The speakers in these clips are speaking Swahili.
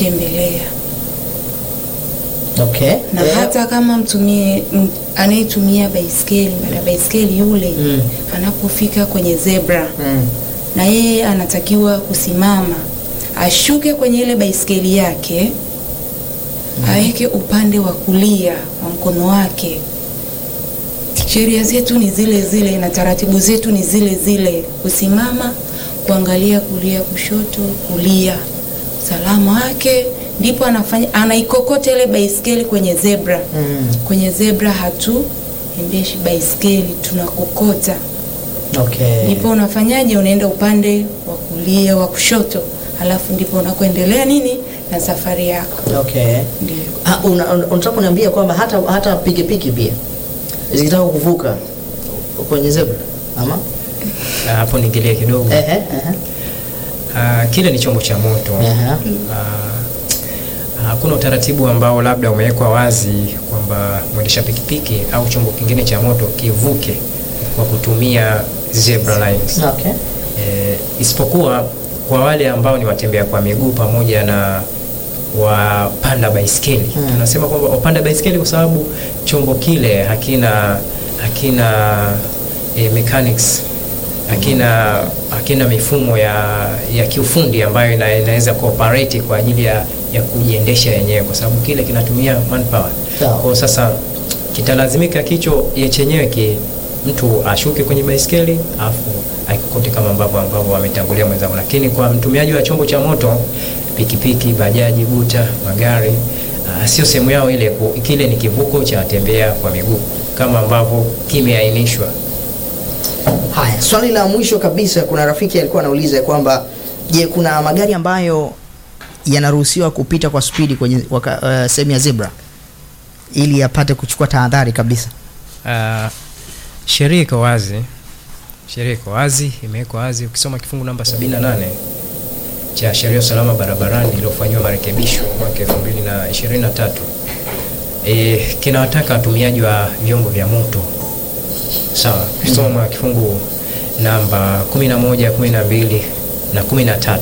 kutembelea Okay. na Eh, hata kama mtumie m- anayetumia baiskeli mpanda baiskeli yule Mm. anapofika kwenye zebra mm, na yeye anatakiwa kusimama ashuke kwenye ile baiskeli yake aweke upande wa kulia wa mkono wake. Sheria zetu ni zile zile na taratibu zetu ni zile zile, kusimama, kuangalia kulia, kushoto, kulia, usalama wake, ndipo anafanya anaikokota ile baiskeli kwenye zebra. mm, Kwenye zebra hatuendeshi baiskeli, tunakokota okay. ndipo unafanyaje? Unaenda upande wa kulia wa kushoto, alafu ndipo unakoendelea nini na safari yako. Okay. Ndio Ah, una- una- unataka kuniambia kwamba hata hata pikipiki pia zikitaka kuvuka kwenye zebra ama? Na hapo niingilie kidogo. Ehe, ehe. Ah, kile ni chombo cha moto. Ehe. Ah, hakuna utaratibu ambao labda umewekwa wazi kwamba mwendesha pikipiki au chombo kingine cha moto kivuke kwa kutumia zebra lines. Okay. E, isipokuwa kwa wale ambao ni watembea kwa miguu pamoja na wapanda baiskeli Hmm. tunasema kwamba wapanda baiskeli kwa sababu chombo kile hakina hakina e, mechanics hakina hakina mifumo ya, ya kiufundi ambayo ina, inaweza cooperate kwa ajili ya, ya kujiendesha yenyewe kwa sababu kile kinatumia manpower. Sawa. Kwa sasa kitalazimika kicho ye chenyewe ki mtu ashuke kwenye baiskeli afu aikokote kama ambavyo ambavyo ametangulia mwenzangu, lakini kwa mtumiaji wa chombo cha moto, pikipiki, bajaji, guta, magari ah, sio sehemu yao ile. ku- Kile ni kivuko cha watembea kwa miguu kama ambavyo kimeainishwa. Haya, swali la mwisho kabisa, kuna rafiki alikuwa anauliza ya kwamba je, kuna magari ambayo yanaruhusiwa kupita kwa spidi kwenye waka- eh, sehemu ya zebra ili yapate kuchukua tahadhari kabisa? Uh, sheria iko wazi, sheria iko wazi, imewekwa wazi. Ukisoma kifungu namba 78 cha sheria ya usalama barabarani iliyofanyiwa marekebisho mwaka 2023 eh, kinawataka watumiaji wa vyombo vya moto sawa. Ukisoma kifungu namba 11, 12 na 13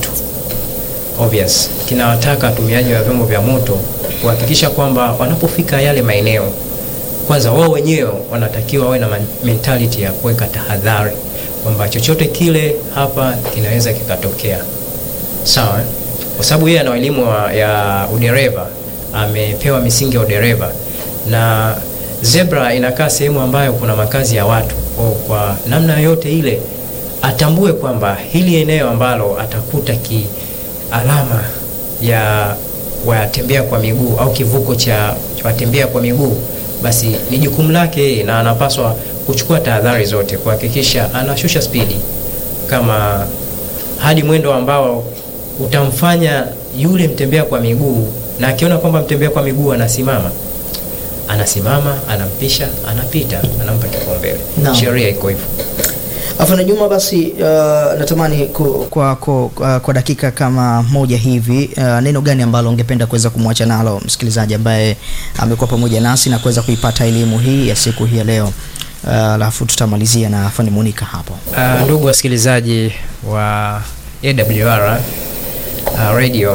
obvious kinawataka watumiaji wa vyombo vya moto kuhakikisha kwamba wanapofika yale maeneo kwanza wao wenyewe wanatakiwa wawe na man- mentality ya kuweka tahadhari kwamba chochote kile hapa kinaweza kikatokea sawa eh? kwa sababu yeye ana elimu wa- ya udereva amepewa misingi ya udereva na zebra inakaa sehemu ambayo kuna makazi ya watu kwa, kwa namna yote ile atambue kwamba hili eneo ambalo atakuta ki alama ya watembea kwa miguu au kivuko cha cha watembea kwa miguu basi ni jukumu lake yeye na anapaswa kuchukua tahadhari zote kuhakikisha anashusha spidi kama hadi mwendo ambao utamfanya yule mtembea kwa miguu na akiona kwamba mtembea kwa miguu anasimama anasimama anampisha anapita anampa kipaumbele Naam. sheria iko hivyo Afande Juma, basi uh, natamani ku, kwa, kwa, kwa, kwa dakika kama moja hivi uh, neno gani ambalo ungependa kuweza kumwacha nalo msikilizaji ambaye amekuwa pamoja nasi na kuweza kuipata elimu hii ya siku hii ya leo, Uh, alafu tutamalizia na Afande Monica hapo. Uh, ndugu wasikilizaji wa AWR uh, radio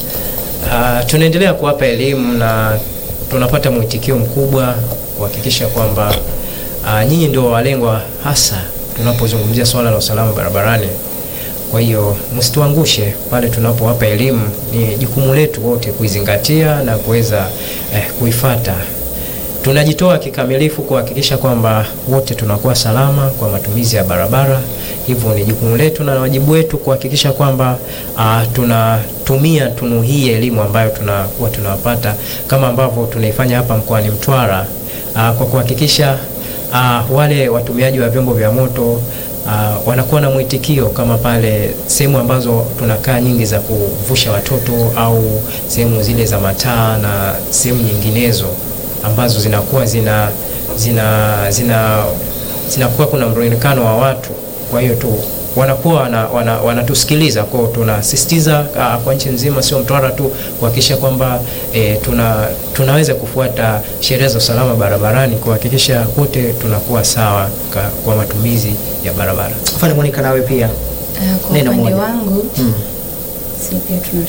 uh, tunaendelea kuwapa elimu na tunapata mwitikio mkubwa kuhakikisha kwamba uh, nyinyi ndio walengwa hasa tunapozungumzia swala la usalama barabarani. Kwa hiyo msituangushe pale tunapowapa elimu. Ni jukumu letu wote kuizingatia na kuweza eh, kuifata tunajitoa kikamilifu kuhakikisha kwamba wote tunakuwa salama kwa matumizi ya barabara. Hivyo ni jukumu letu na wajibu wetu kuhakikisha kwamba uh, tunatumia tunu hii ya elimu ambayo tunakuwa tunawapata kama ambavyo tunaifanya hapa mkoani Mtwara uh, kwa kuhakikisha uh, wale watumiaji wa vyombo vya moto uh, wanakuwa na mwitikio kama pale sehemu ambazo tunakaa nyingi za kuvusha watoto au sehemu zile za mataa na sehemu nyinginezo ambazo zinakuwa zina zina zina zinakuwa kuna mrundikano wa watu. Kwa hiyo tu wanakuwa wana, wana, wanatusikiliza kwao. Tunasisitiza uh, kwa nchi nzima, sio Mtwara tu, kuhakikisha kwamba e, tuna, tunaweza kufuata sheria za usalama barabarani kuhakikisha wote tunakuwa sawa ka, kwa matumizi ya barabara. Afande Monica, nawe pia Uh, kwa Neno upande moja. wangu mm. si pia tuna